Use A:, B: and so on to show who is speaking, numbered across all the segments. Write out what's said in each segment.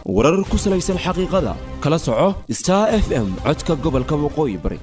A: warar ku salaysan xaqiiqada kala soco star f m codka gobolka waqooyi bari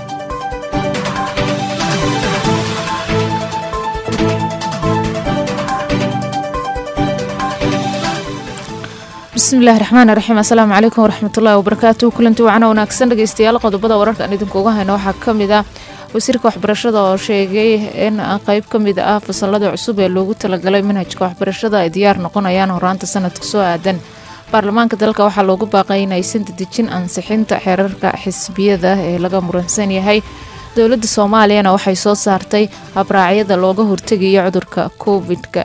B: bismillahi raxmaan raxiim assalaamu calaykum waraxmatullahi wabarakaatu kulanti wacana wanaagsan dhegeystayaal qodobada wararka aan idinkuuga hayno waxaa ka mid ah wasiirka waxbarashada oo sheegay in qeyb ka mid ah fasalada cusub ee loogu talagalay manhajka waxbarashada ay diyaar noqonayaan horaanta sanadka soo aadan baarlamaanka dalka waxaa loogu baaqay in aysan dedejin ansixinta xeerarka xisbiyada ee laga muransan yahay dowladda soomaaliyana waxay soo saartay habraacyada looga hortegayo cudurka covid-ka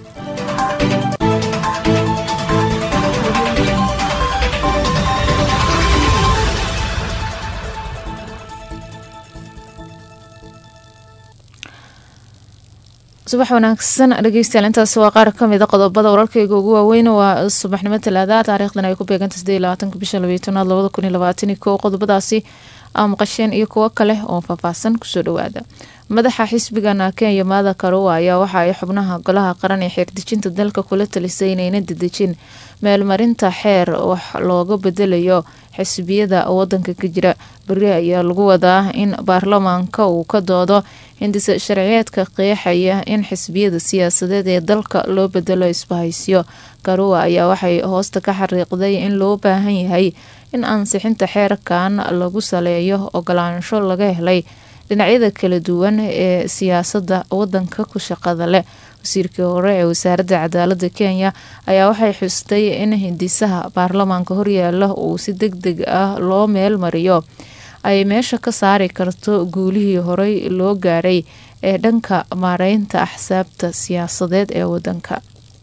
B: subax wanaagsan dhegeystayaal intaas waa qaar kamid a qodobada wararkayga ugu waaweyn waa subaxnimo talaada taariikhdan ay ku beeganta sideed labaatanka bisha labaytanaad labada kun iyo labaatan iyo kow qodobadaasi aa maqasheen iyo kuwo kale oo faahfaahsan kusoo dhawaada madaxa xisbigana kenya maada karowa ayaa waxa ay xubnaha golaha qaran ee xeerdejinta dalka kula talisay inayna dedejin meelmarinta xeer wax looga bedelayo xisbiyada wadanka ka jira beri ayaa lagu wadaa in baarlamaanka uu ka doodo hindisa sharciyeedka qeexaya in xisbiyada siyaasadeed ee dalka loo bedelo isbahaysiyo karuwa ayaa waxay hoosta ka xariiqday in loo baahan yahay in ansixinta xeerkan lagu saleeyo ogolaansho laga helay dhinacyada kala duwan ee siyaasada wadanka ku shaqada leh wasiirkii hore ee wasaaradda cadaalada kenya ayaa waxay xustay in hindisaha baarlamaanka horyaala uu si deg deg ah loo meel mariyo ay meesha ka saari karto guulihii horey loo gaaray ee dhanka maareynta axsaabta siyaasadeed ee wadanka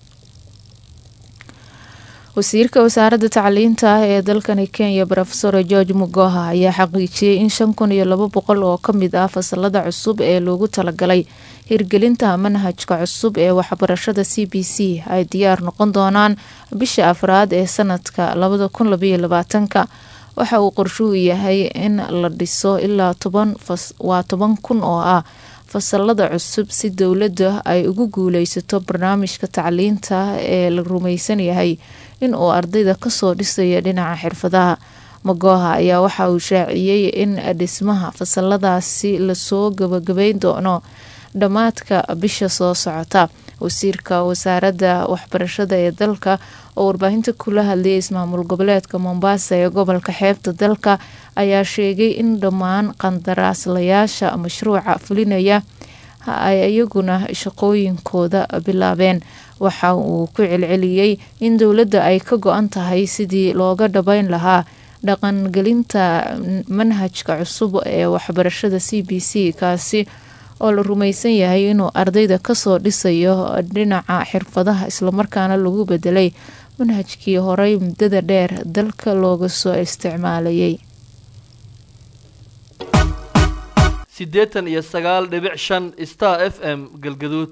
B: wasiirka wasaaradda tacliinta ee dalkani kenya rofesor george mugoha ayaa xaqiijiyey in shan kun iyo laba boqol oo kamid ah fasalada cusub ee loogu talagalay hirgelinta manhajka cusub ee waxbarashada c b c ay diyaar noqon doonaan bisha afraad ee sanadka labada kun labaiyo labaatanka waxa uu qorshuhu yahay in la dhiso ilaa waa toban kun oo ah fasalada cusub si dowladda ay ugu guuleysato barnaamijka tacliinta ee la rumaysan yahay in uu ardayda kasoo dhisaya dhinaca xirfadaha magoha ayaa waxa uu shaaciyey in dhismaha fasaladaasi lasoo gabagabeyn doono dhammaadka bisha soo socota wasiirka wasaaradda waxbarashada ee dalka oo warbaahinta kula hadlayay ismaamul goboleedka mombasa ee gobolka xeebta dalka ayaa sheegay in dhammaan qandaraaslayaasha mashruuca fulinaya ay iyaguna shaqooyinkooda bilaabeen waxa uu ku celceliyey in dowladda ay ka go-an tahay sidii looga dhabeyn lahaa dhaqangelinta manhajka cusub ee waxbarashada c b c kaasi oo la rumaysan yahay inuu ardayda kasoo dhisayo dhinaca xirfadaha islamarkaana lagu bedelay manhajkii horey muddada dheer dalka looga soo isticmaalayay
C: siddeetan iyo sagaal dhibic shan star f m galgaduud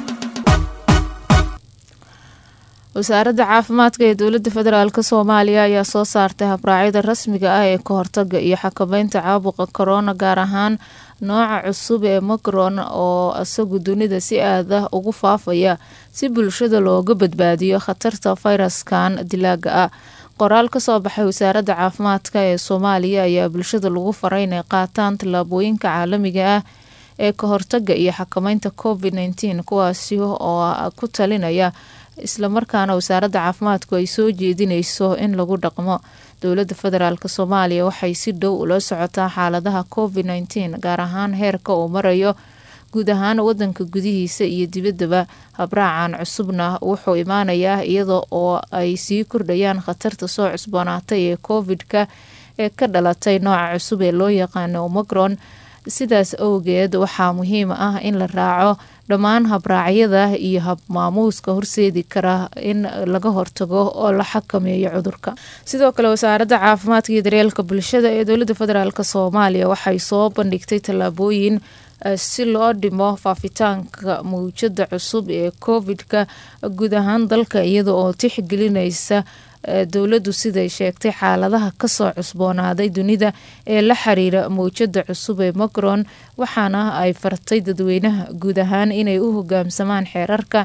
B: wasaaradda caafimaadka ee dowladda federaalk soomaaliya ayaa soo saartay habraacyada rasmiga ah ee ka hortaga iyo xakameynta caabuqa korona gaar ahaan nooca cusub ee macron oo isagu dunida si aad ah ugu faafaya si bulshada looga badbaadiyo khatarta fayraskan dilaaga ah qoraal kasoo baxay wasaaradda caafimaadka ee soomaaliya ayaa bulshada lagu faray inay qaataan tallaabooyinka caalamiga ah ee ka hortaga iyo xakameynta covid nteen kuwaasi oo ku talinaya islamarkaana wasaaradda caafimaadku ay soo jeedinayso in lagu dhaqmo dowladda federaalk soomaaliya waxay si dhow ula socotaa xaaladaha covid nteen gaar ahaan heerka uu marayo guud ahaan wadanka gudihiisa iyo dibaddaba habraacan cusubna wuxuu imaanayaa iyada oo ay sii kordhayaan khatarta soo cusboonaatay ee covid-ka ee ka dhalatay nooca cusub ee loo yaqaano omacron sidaas awgeed waxaa muhiim ah in la raaco dhammaan habraacyada iyo habmaamuuska horseedi kara in laga hortago oo la xakameeyo cudurka sidoo kale wasaaradda caafimaadka iyo daryeelka bulshada ee dowladda federaalk soomaaliya waxay soo bandhigtay tallaabooyin si loo dhimo faafitaanka mawjada cusub ee covid-ka guud ahaan dalka iyada oo tixgelinaysa dowladdu siday sheegtay xaaladaha kasoo cusboonaaday dunida ee la xiriira mawjada cusub ee macron waxaana ay fartay dadweynaha guud ahaan inay u hogaamsamaan xeerarka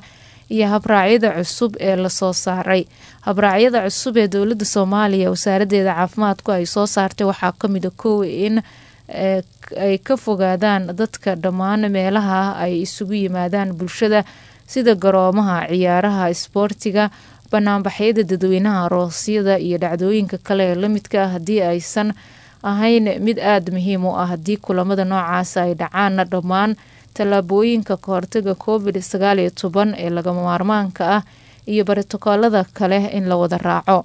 B: iyo habraacyada cusub ee lasoo saaray habraacyada cusub ee dowladda soomaaliya wasaaradeeda caafimaadku ay soo saartay waxaa kamid a kow in ay ka fogaadaan dadka dhammaan meelaha ay isugu yimaadaan bulshada sida garoomaha ciyaaraha isboortiga banaanbaxyada dadweynaha aroosyada iyo dhacdooyinka kale ee lamidka ah haddii aysan ahayn mid aada muhiim u ah haddii kulamada noocaas ay dhacaanna dhammaan tallaabooyinka kahortaga covid sagaal iyo toban ee lagama maarmaanka ah iyo baritokoolada kale in la wada raaco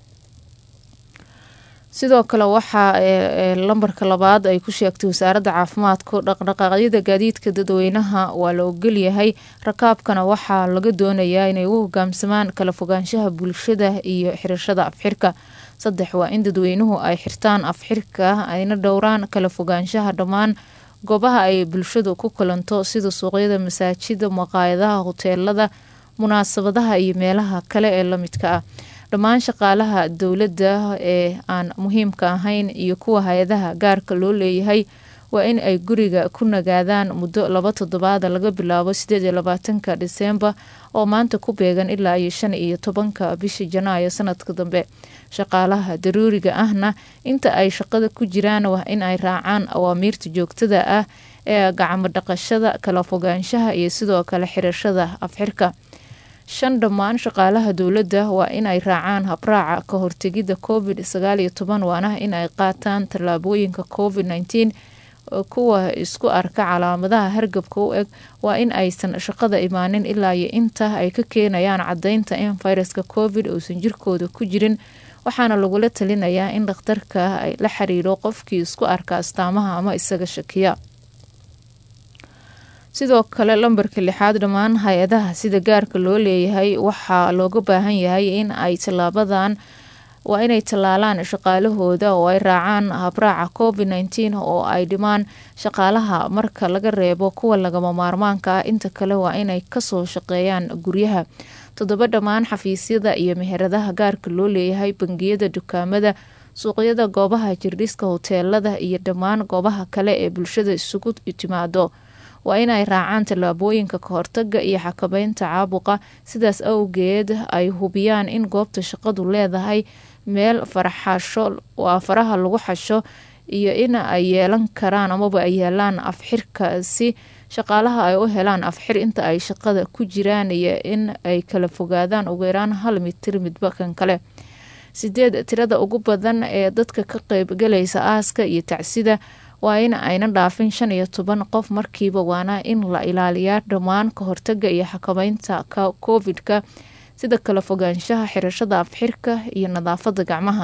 B: sidoo kale waxaa lambarka labaad ay ku sheegtay wasaaradda caafimaadku dhaqdhaqaaqyada gaadiidka dadweynaha waa la ogolyahay rakaabkana waxaa laga doonayaa inay u hogaamsamaan kala fogaanshaha bulshada iyo xirashada afxirka saddex waa in dadweynuhu ay xirtaan afxirka ayna dhowraan kala fogaanshaha dhammaan goobaha ay bulshadu ku kulanto sida suuqyada masaajida maqaayadaha hoteelada munaasabadaha iyo meelaha kale ee lamidka ah dhammaan shaqaalaha dowladda ee aan muhiimka ahayn iyo kuwa hay-adaha gaarka loo leeyahay waa in ay guriga ku nagaadaan muddo laba toddobaada laga bilaabo sideed iyo labaatanka diseembar oo maanta ku beegan ilaa iyo shan iyo tobanka bisha janaayo sanadka dambe shaqaalaha daruuriga ahna inta ay shaqada ku jiraan waa in ay raacaan awaamiirta joogtada ah ee gacmo dhaqashada kala fogaanshaha iyo sidoo kale xirashada afxirka shan dhammaan shaqaalaha dowladda waa in ay raacaan habraaca ka hortegidda covid sagaal iyo toban waana in ay qaataan tallaabooyinka covid nneteen kuwa isku arka calaamadaha hargabka u eg waa in aysan shaqada imaanin ilaa iyo inta ay ka keenayaan caddeynta in fayraska covid uusan jirkooda ku jirin waxaana lagula talinayaa in dhakhtarka la xiriiro qofkii isku arka astaamaha ama isaga shakiya sidoo kale lambarka lixaad dhammaan hay-adaha sida gaarka loo leeyahay waxaa looga baahan yahay in ay tallaabadan waa inay tallaalaan shaqaalahooda oo ay raacaan habraaca covid nneteen oo ay dhimaan shaqaalaha marka laga reebo kuwa lagama maarmaanka ah inta kale waa inay kasoo shaqeeyaan guryaha toddoba dhammaan xafiisyada iyo meheradaha gaarka loo leeyahay bangiyada dukaamada suuqyada goobaha jirdhiska hoteelada iyo dhammaan goobaha kale ee bulshada isugu timaado waa inay raacaan tallaabooyinka kahortaga iyo xakameynta caabuqa sidaas awgeed ay hubiyaan in goobta shaqadu leedahay meel faraxasho waa faraha lagu xasho iyo in ay yeelan karaan amaba ay yeelaan afxirka si shaqaalaha ay u helaan afxir inta ay shaqada ku jiraan iyo in ay kala fogaadaan ugu yaraan hal mitir midba kan kale sideed tirada ugu badan ee dadka ka qeybgalaysa aaska iyo tacsida waa in ayna dhaafin shan iyo toban qof markiiba waana in la ilaaliyaa dhammaan ka hortaga iyo xakameynta covid-ka sida kala fogaanshaha xirashada afxirka iyo nadaafada gacmaha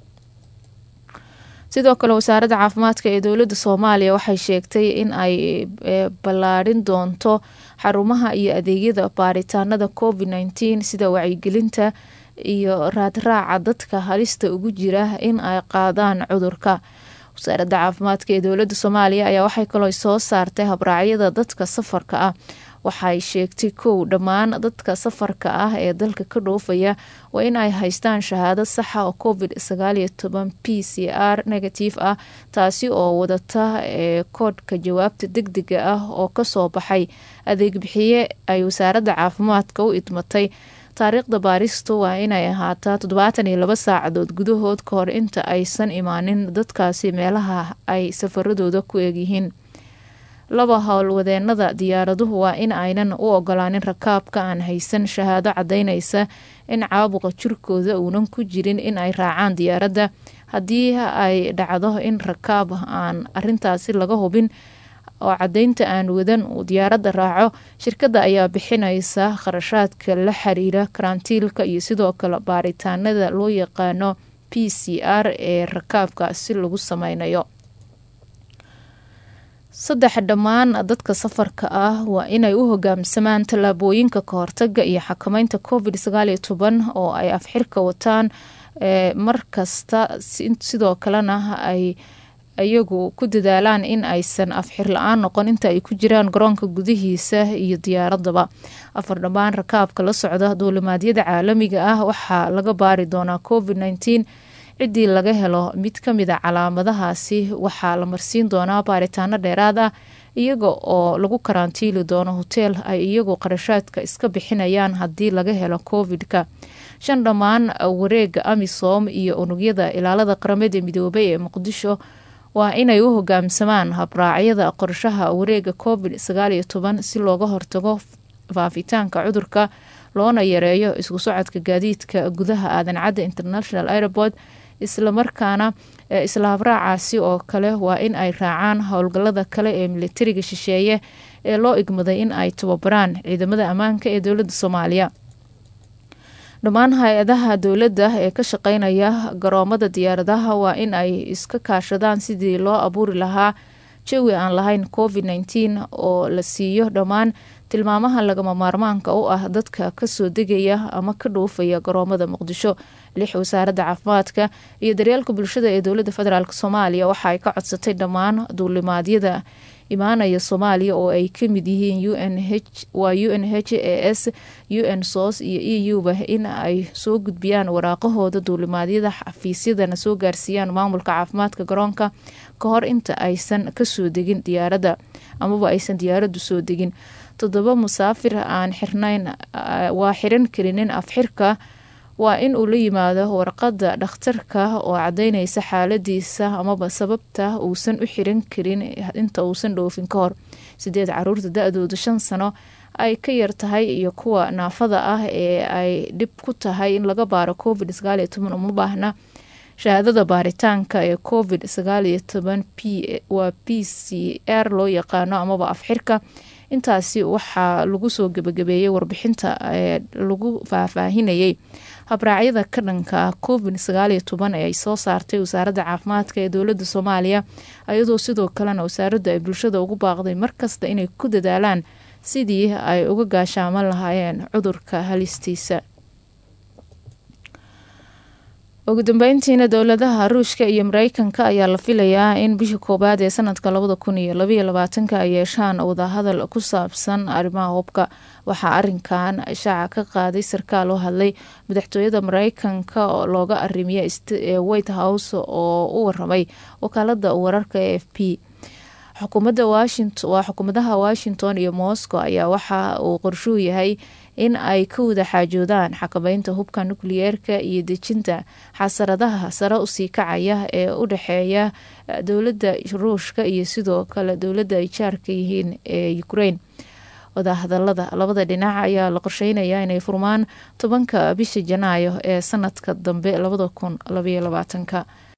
B: sidoo kale wasaaradda caafimaadka ee dowladda soomaaliya waxay sheegtay in ay ballaadhin doonto xarumaha iyo adeegyada baaritaanada covid nneteen sida wacyigelinta iyo raadraaca dadka halista ugu jira in ay qaadaan cudurka wasaaradda caafimaadka ee dowladda soomaaliya ayaa waxay kaloo soo saartay habraacyada dadka safarka ah waxay sheegtay kow dhammaan dadka safarka ah ee dalka ka dhoofaya waa in ay haystaan shahaado saxa oo covid sagaal iyo toban p c r negative ah taasi oo wadata ee koodhka jawaabta deg dega ah oo kasoo baxay adeeg bixiye ay wasaaradda caafimaadka u idmatay taariikhda baaristu waa inay ahaataa toddobaatan iyo laba saacadood gudahood ka hor inta aysan imaanin dadkaasi meelaha ay safaradooda ku eegyihiin laba howlwadeenada diyaaraduhu waa in aynan u ogolaanin rakaabka aan haysan shahaado cadaynaysa in caabuqa jirkooda uunan ku jirin in ay raacaan diyaaradda haddii ay dhacdo in rakaab aan arintaasi laga hubin oo cadaynta aan wadan uu diyaaradda raaco shirkadda ayaa bixinaysa kharashaadka la xiriira karantiilka iyo sidoo kale baaritaanada loo yaqaano p c r ee rakaabka si lagu sameynayo saddex dhammaan dadka safarka ah waa inay u hogaamsamaan tallaabooyinka kahortaga iyo xakameynta covid sagaal iyo toban oo ay afxirka wataan mar kasta sidoo kalena ay iyagu ku dadaalaan in aysan afxir la-aan noqon inta ay ku jiraan garoonka gudihiisa iyo diyaaradaba afar dhammaan rakaabka la socda duulimaadyada caalamiga ah waxaa laga baari doonaa covid nneteen ciddii laga helo mid ka mid a calaamadahaasi waxaa la marsiin doonaa baaritaano dheeraad ah iyaga oo lagu karantiili doono hoteel ay iyagu qarashaadka iska bixinayaan haddii laga helo covid-ka shan dhammaan wareega amisom iyo unugyada ilaalada qaramada midoobay ee muqdisho waa inay u hogaamsamaan habraacyada qorshaha wareega covid sagaal iyo toban si looga hortago faafitaanka cudurka loona yareeyo isku socodka gaadiidka gudaha aadan cadda international airport islamarkaana isla habraacaasi oo kale waa in ay raacaan howlgalada kale ee militariga shisheeye ee loo igmaday in ay tababaraan ciidamada ammaanka ee dowladda soomaaliya dhammaan hay-adaha dowladda ee ka shaqeynaya garoomada diyaaradaha waa in ay iska kaashadaan sidii loo abuuri lahaa jawi aan lahayn covid nteen oo la siiyo dhammaan tilmaamaha lagama maarmaanka u ah dadka kasoo degaya ama ka dhuufaya garoomada muqdisho lix wasaaradda caafimaadka iyo daryeelka bulshada ee dowladda federaalk soomaaliya waxa ay ka codsatay dhammaan duulimaadyada imaanaya soomaaliya oo ay kamid yihiin waa u n h a s u n sos iyo e u ba in ay soo gudbiyaan waraaqahooda duulimaadyada xafiisyadana soo gaarsiiyaan maamulka caafimaadka garoonka ka hor inta aysan kasoo degin diyaaradda amaba aysan diyaaraddu soo degin toddoba musaafir aan xirnayn waa xiran karinin afxirka waa in uu la yimaado warqadda dhakhtarka oo cadaynaysa xaaladiisa amaba sababta uusan u xiran karin inta uusan dhoofin ka hor sideed caruurta da-dooda shan sano ay ka yar tahay iyo kuwa naafada ah ee ay dhib ku tahay in laga baaro covid sagaal iyo toban uma baahna shahaadada baaritaanka ee covid sagaal iyo toban p waa p c r loo yaqaano amaba afxirka intaasi waxaa lagu soo gebagabeeyey warbixinta ee lagu faahfaahinayay habraacyada ka dhanka covid sagaal iyo toban ee ay soo saartay wasaaradda caafimaadka ee dowladda soomaaliya iyadoo sidoo kalena wasaaraddu ay bulshada ugu baaqday markasta inay ku dadaalaan sidii ay uga gaashaaman lahaayeen cudurka halistiisa ugu dambeyntiina dowladaha ruushka iyo mareykanka ayaa la filayaa in bishii koowaad ee sanadka labada kun iyo labaiyo labaatanka ay yeeshaan wadahadal ku saabsan arrimaha hubka waxaa arinkan shaaca ka qaaday sarkaal oo hadlay madaxtooyada mareykanka oo looga arimiya ee white house oo u waramay wakaalada wararka e f p xukuumadda washington waa xukuumadaha washington iyo moscow ayaa waxa uu qorshuu yahay in ay ka wada xaajoodaan xakameynta hubka nukliyeerka iyo dejinta xasaradaha sare usii kacaya ee u dhexeeya dowladda ruushka iyo sidoo kale dowladda ay jaarka yihiin ee ukraine wadahadalada labada dhinac ayaa la qorsheynayaa inay furmaan tobanka bisha janaayo ee sanadka dambe labada kun labaiyo labaatanka